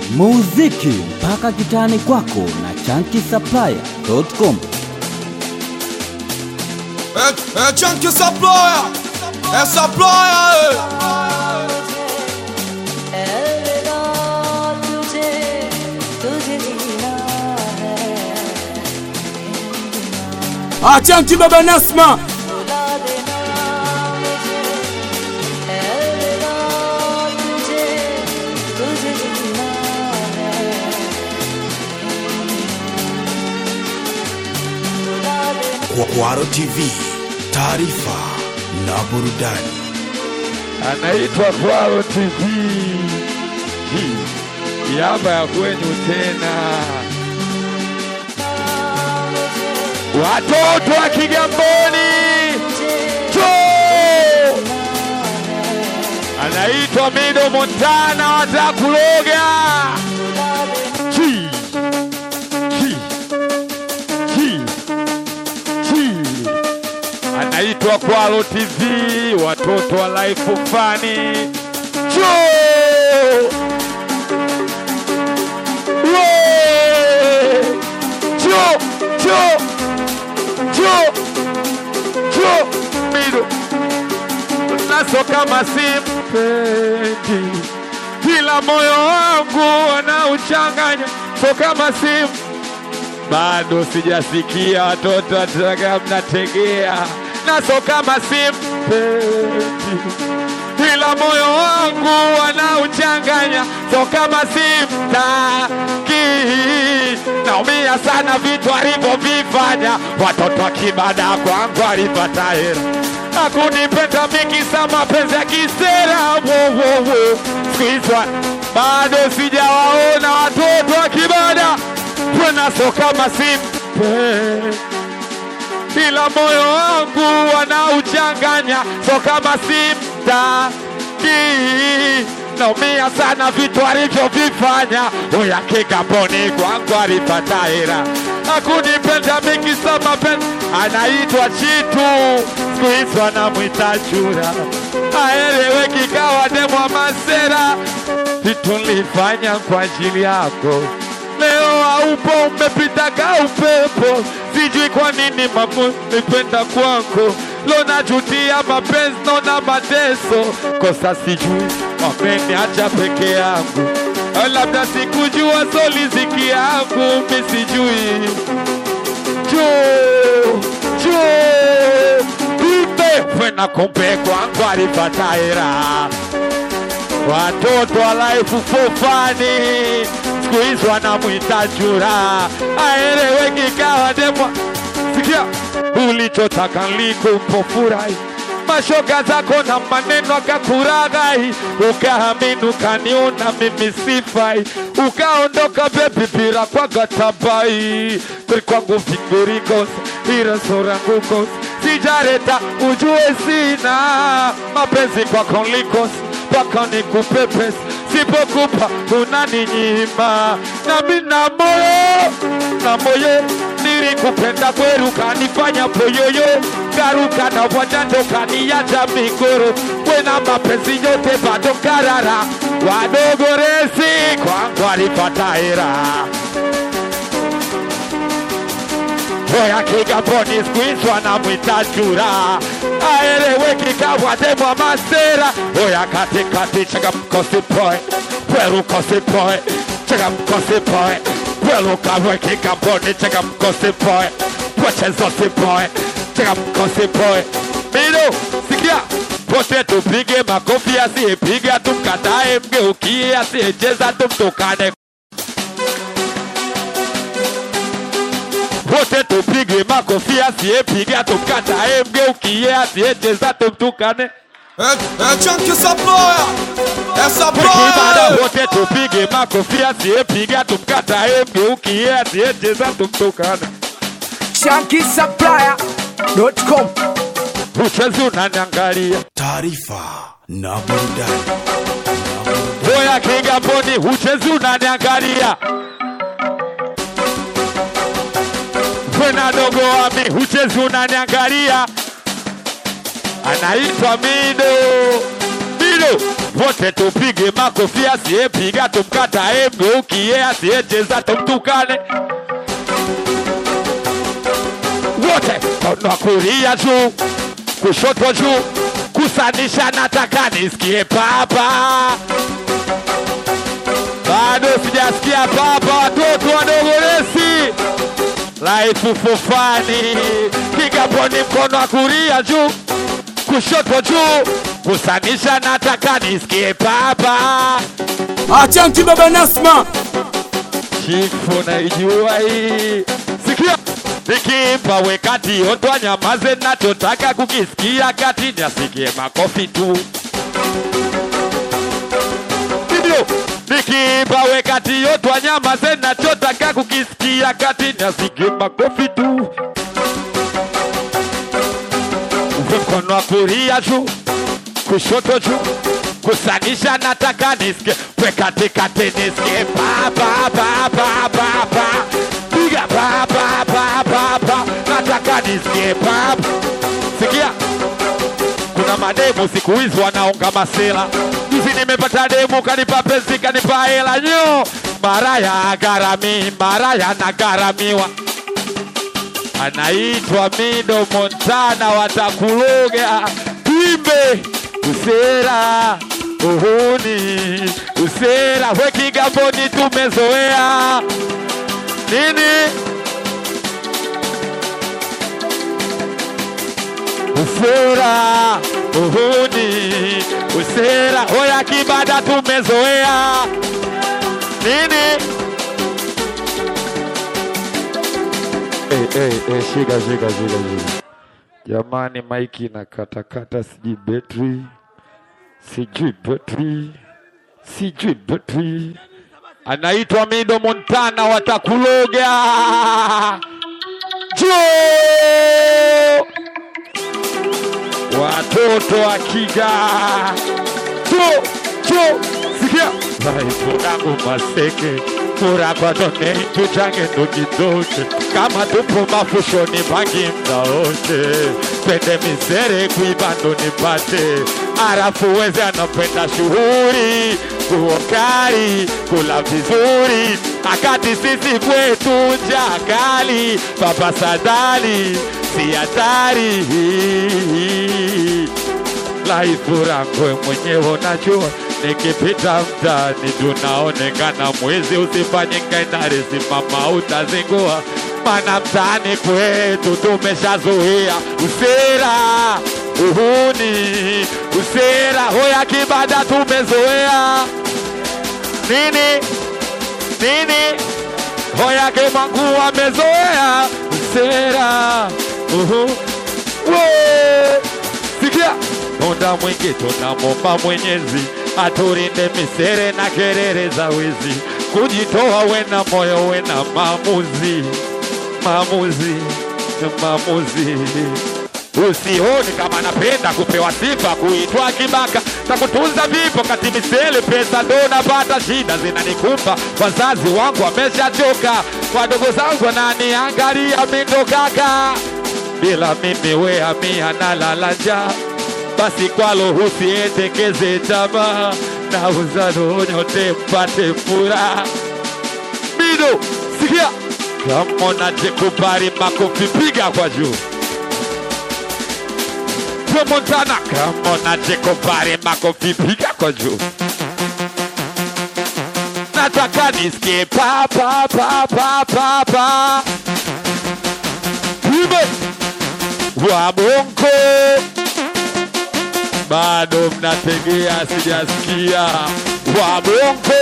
muziki mpaka kitani kwako na chankisaplaya.com. É, é Chunky Supplier, é Supplier, अलविदा तुझे तुझे जीना है Ah, Chanki Baba Nasma. बुला देना मुझे अलविदा तुझे तुझे जीना है बुला देना Kwaro TV, taarifa na burudani. anaitwa Kwaro TV. Hii yaba ya kwenyu tena, watoto wa Kigamboni Choo! anaitwa Mido Montana watakuloga Chi! Chi! Chi! Chi! anaitwa Kwalo TV, watoto wa life fani cho cho cho cho cho mido naso kama simpendi, kila moyo wangu wanauchanganya so kama sim bado sijasikia watoto wataka mnategea naso kama simpendi ila moyo wangu wanauchanganya so kama simtaki naumia sana vitu alivyovifanya watoto wa kibada kwangu alipata hera akunipenda mikisa mapenzi ya kisera wowowo skuizwa bado sijawaona watoto wa kibada tena so kama simpendi ila moyo wangu wanauchanganya so kama simtaki naumia sana vitu alivyovifanya uya kigamboni kwangu alipata hera akunipenda mikisa mapenzi anaitwa chitu siku hizi wanamwita chura aeleweki kawa demwa masera vitu nilifanya kwa ajili yako leo haupo, umepita ka upepo, sijui kwa nini makunipenda kwako, lo najutia mapenzi, naona mateso, kosa sijui, wameniacha peke yangu, Au labda sikujua soliziki yangu, mi sijui juu juu kumbe kwena kumbe kwangu alipata hera watoto wa life fofani siku hizi wanamwita chura, aeleweki kawa demwa. Sikia ulichotaka likupofurahi mashoga zako na maneno akakuraghai, ukaamini ukaniona mimi sifai, ukaondoka bebi bila kwa gatabai kweli kwangu fingurikosa ila sura ngukosa sijareta ujue sina mapenzi kwako likosa mpaka nikupe pesa, sipokupa unaninyima. Nami na moyo na moyo nilikupenda kweli, ukanifanya poyoyo, garuka na wajanja ukaniacha migoro, wena mapenzi yote bado karara, wadogo resi kwangu alipata hera Oya Kigamboni siku hizi wanamwita chura, aeleweki kawa demwa masera. Oya katikati changamko sipoe, pweruko sipoe, changamko sipoe, pweruka we Kigamboni changamko sipoe, pwechezo sipoe, changamko sipoe. Mido, sikia wote tupige makofi, asiyepiga tumkatae, mgeukie, asiyecheza tumtukane. wote tupige makofi, asiyepiga tumkatae, mgeukie, asiyecheza tumtukane. é, é Chunky Supplier, é Tukibada Supplier, wote tupige makofi, asiyepiga tumkatae, mgeukie, asiyecheza tumtukane. ChankiSupplier.com. Uchezi unaniangalia Taarifa na burudani. Boya Kigamboni, uchezi unaniangalia Kwena dogo wami, uchezi unaniangalia anaitwa Mido Mido, wote tupige makofi, asiyepiga tumkatae, mgeukie, asiyecheza tumtukane. Wote mkono wa kulia juu, kushoto juu, kusanisha, nataka nisikie papa. Bado sijasikia papa, watoto wadogo lesi Life fufani, kigamboni, mkono wa kulia juu, kushoto juu, kusanisha, nataka nisikie papa. Achanki baba Nasma. Chifu naijua hii, sikia nikimpa we kati otwa nyamaze, nachotaka kukisikia kati nasikie makofi tu. Ndio nikimpa we kati otwa nyamaze, nachotaka kukisikia kati nasikie makofi tu. Uwe mkono wa kulia juu kushoto juu kusanisha nataka nisikie we katikati nisikie pa pa pa pa pa pa piga pa pa pa pa pa nataka nisikie pa sikia kuna mademu siku hizi wanaonga masela juzi nimepata demu kanipa pesi kanipa hela nyo maraya agarami maraya nagaramiwa anaitwa Mido Montana, watakuloga twimbe usera uhuni usera we Kigamboni tumezoea nini usera uhuni usera hoya kibada tumezoea nini Eh, eh, eh, shika shika shika shika. Jamani, maiki na katakata, sijui betri, sijui betri, sijui betri. Anaitwa Mido Montana, watakuloga jo watoto wa Kiga jo jo, sikia vaivodangu maseke fura kwa tone tuchange ndokidoke kama tupo mafushoni pangi mda wote twende misere kuibando nipate arafu weze anapenda shughuli kuokari kula vizuri akati sisi kwetu jakali baba sadali si hatari laifu rangwe mwenyewe unajua nikipita mtaani tunaonekana mwizi usifanye ngainari simama utazingua mana mtaani kwetu tumeshazuia usera uhuni usera hoya kibada tumezoea nini nini hoya kemangu amezoea usera uhu Wee! sikia muda mwingi tunamomba Mwenyezi aturinde misere na kelele za wizi, kujitoa wena moyo wena maamuzi, maamuzi, maamuzi. Usioni kama napenda kupewa sifa, kuitwa kibaka na kutunza vipo kati misele, pesa ndo napata, shida zinanikumba, wazazi wangu wameshachoka, wadogo zangu wananiangalia mindo kaka, bila mimi wea mia nalala njaa basi kwalo usiendekeze tamaa na uzalo nyote mpate furaha. Mido, sikia kama unajikubali, makofi piga kwa juu. Joe Montana, kama unajikubali, makofi piga kwa juu. Nataka nisikie pa pa pa pa pa pa. Wimbo wa bongo bado mnategea, sijasikia wabongo.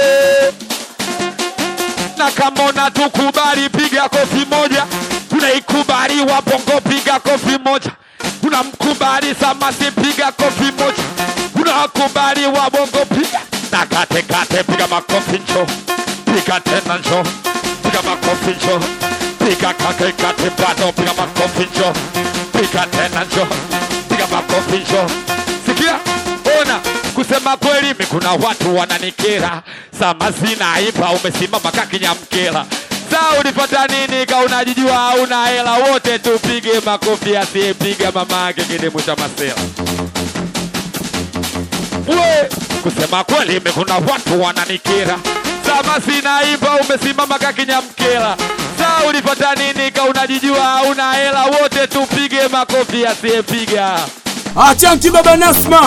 Na kama unatukubali, piga kofi moja. Unaikubali wabongo, piga kofi moja. Unamkubali Samasi, piga kofi moja. Unakubali wabongo, piga na kate kate, piga makofi njo, piga tena njo, piga makofi njo, piga kate kate, bado piga makofi njo, piga tena njo, piga makofi njo sikia ona kusema kweli mi kuna watu wananikera samazina ipa umesimama kakinyamkela saa ulipata nini ka unajijua hauna hela wote tupige makofi asiyepiga mama yake kidemu cha masela we kusema kweli mimi kuna watu wananikera sama sinaimba umesimama kakinyamkela saa ulipata nini ka unajijua hauna hela wote tupige makofi asiyepiga Achanki baba Nasma.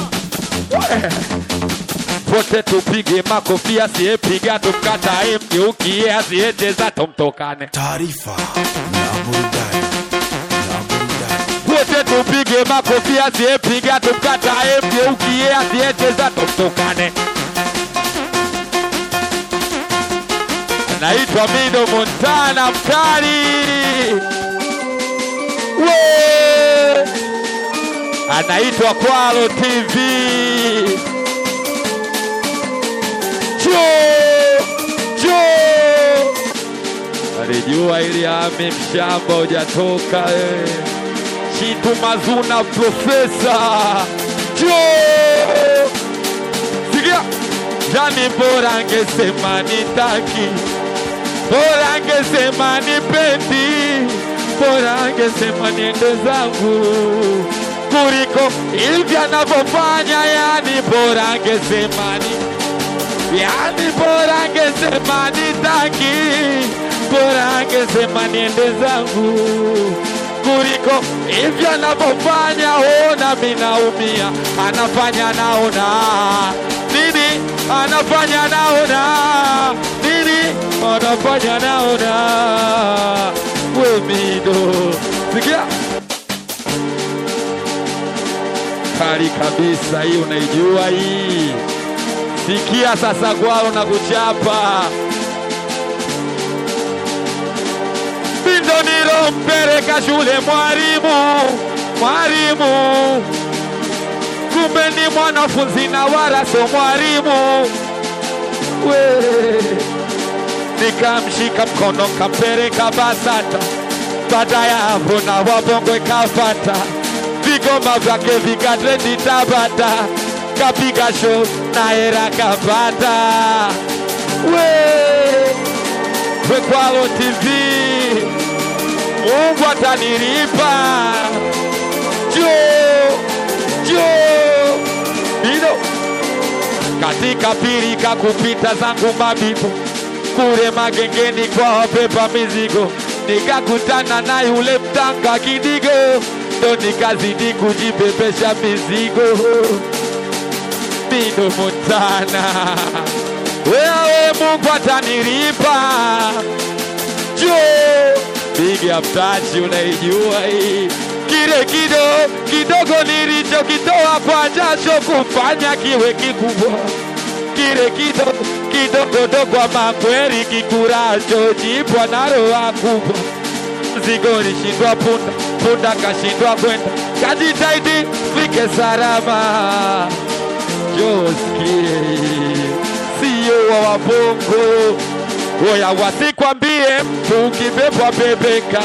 wote tupige makofi asiyepiga tumkatae mgeukie asiyecheza tumtokane taarifa na burudani na burudani wote tupige makofi asiyepiga tumkatae mgeukie asiyecheza tumtokane naitwa Mido Montana mkali we anaitwa Kwalo TV jo jo alijua ili ami mshamba hujatoka eh. Chitu Mazuna profesa jo sikia jani bora angesema nitaki bora angesema nipendi bora angesema niende zangu kuliko hivi anavyofanya yani bora angesema ni yani bora angesema nitaki bora angesema niende zangu kuliko hivyo anavyofanya ona minaumia anafanya naona nini anafanya naona nini anafanya naona wemido sikia kali kabisa hii unaijua hii sikia sasa gwao na kuchapa Bindo nilompeleka shule mwalimu, mwalimu, kumbe ni mwanafunzi na wala so mwalimu. We, nikamshika mkono kampeleka BASATA, baada ya hapo na wabongo ikafata, vigoma vyake vikatrendi Tabata, kapiga show na hera kapata. We, Kwalo TV, Mungu atanilipa. Jo, jo, Bido katika pirika kupita zangu mabibo kule magengeni kwa wabeba mizigo, nikakutana na yule mtanga kidigo, ndo nikazidi kujibebesha mizigo. Bido Montana, wewe Mungu atanilipa. Jo, big up touch, unaijua hii kile kido kidogo nilichokitoa kwa jasho kufanya kiwe kikubwa, kile kido kidogodo kwa makweli kikuracho jipwa na roho kubwa. Mzigo nishindwa punda, punda kashindwa kwenda, kajitahidi fike salama. Josikie sio wa wabongo, oya wasikwambie mtu ukibebwa bebeka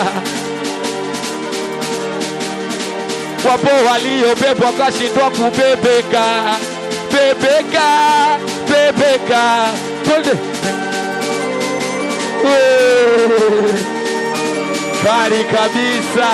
wapo waliobebwa kashindwa kubebeka, bebeka, bebeka, twende Wee, kali kabisa.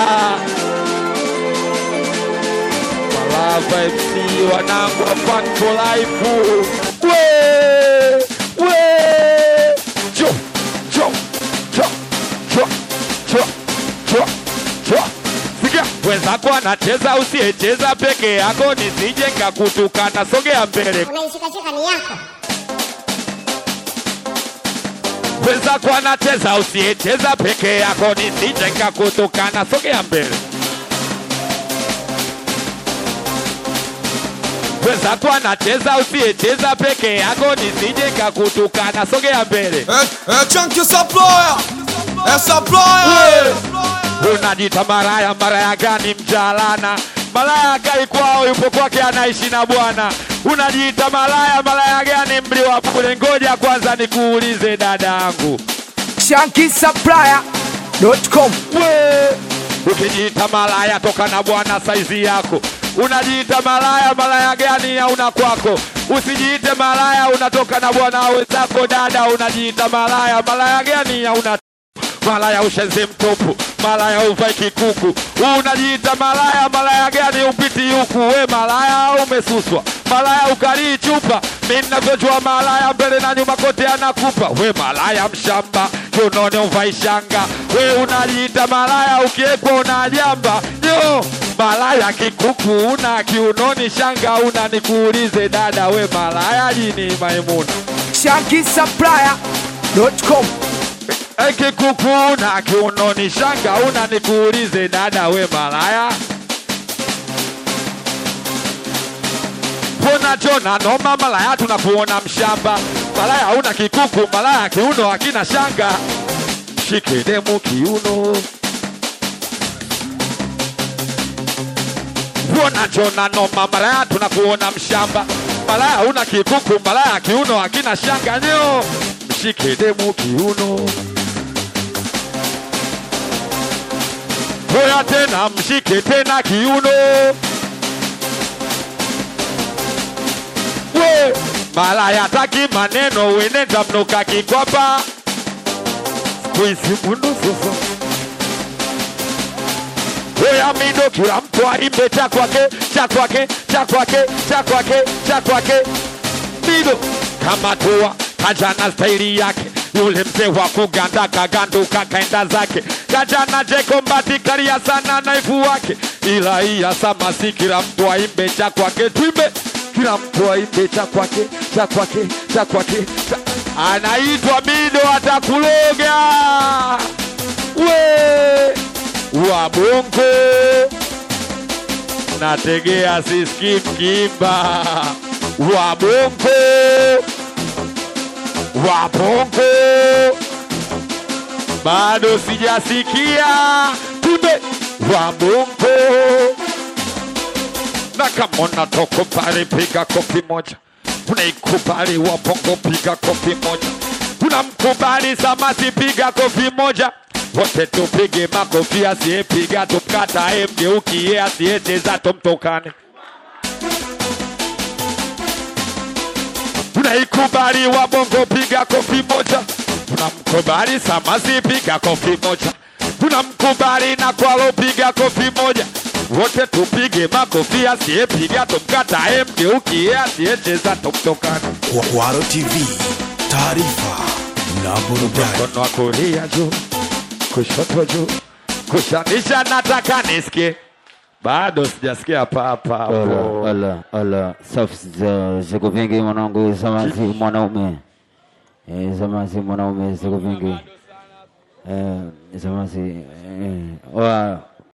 Malava FC wanangu wa Fun for Life. We, we, jo, jo, jo, jo, jo, jo, jo. Sikia, wenzako anacheza usiyecheza peke yako, nisije nikakutukana. Sogea mbele, unaishikashika ni yako wenzako anacheza usiyecheza peke yako, nisije nikakutukana. Sogea mbele, wenzako anacheza usiyecheza peke yako, nisije nikakutukana. Sogea mbele. Eh, eh, Chunky Supplier. Eh, Supplier. unajita maraya maraya gani mjalana malaya kai kwao yupo kwake anaishi na bwana unajiita malaya malaya gani mli wa bure ngoja kwanza nikuulize dada yangu ShankySupplier.com. we ukijiita malaya toka na bwana saizi yako unajiita malaya malaya gani hauna kwako usijiite malaya unatoka na bwana wenzako dada unajiita malaya malaya gani hauna malaya ushenzi mtupu, malaya uvai kikuku, unajiita malaya. Malaya gani upiti huku? We malaya umesuswa, malaya ukalii chupa. Mi navyojua malaya mbele na nyuma kote anakupa. We malaya mshamba, kiunoni uvai shanga. We unajiita malaya, ukiekwa unajamba yo malaya kikuku una kiunoni shanga una, nikuulize dada, we malaya jini Maimuna shankisupplier.com ekikuku na kiunoni shanga una, nikuulize dada, we malaya Pona jona noma malaya, tunakuona mshamba malaya, una kikuku malaya, kiuno hakina shanga, shike demu kiuno Pona jona noma malaya, tunakuona mshamba malaya, una kikuku malaya, kiuno hakina shanga, nyo mshike demu kiuno Hoya tena mshike tena kiuno we malaya taki maneno wenenda mnuka kikwapa kuisi mundu sasa Oya mido kila mtu aimbe cha kwake cha kwake cha kwake cha kwake cha kwake mido kama tua kajana staili yake yule mzee wa kuganda kaganduka kaenda zake kajana jekombati kalia sana naifu wake ila iya samasi kila mtu aimbe cha kwake twimbe kila mtu aimbe cha kwake cha kwake cha kwake cha... anaitwa mido atakuloga we wa bongo nategea siski mkimba wa bongo wa bongo bado sijasikia tume wa bongo na kama unatoka pale piga kofi moja unaikubali wa bongo piga kofi moja unamkubali samati piga kofi moja wote tupige makofi asiyepiga tumkatae mgeukie asiyecheza tumtokane unaikubali wa bongo piga kofi moja unamkubali samasi piga kofi moja unamkubali na kwalo piga kofi moja wote tupige makofi asiyepiga tumkatae mgeukie asiyecheza tumtokane Kwa- Kwaro TV, taarifa na burudani. mkono wa kulia juu, kushoto juu, kushanisha, nataka nisikie. Bado sijasikia papa hapo. Ala, ala, ala, safi za siku vingi mwanangu, samasi mwanaume, eh, samasi mwanaume siku vingi, eh, samasi, eh, wa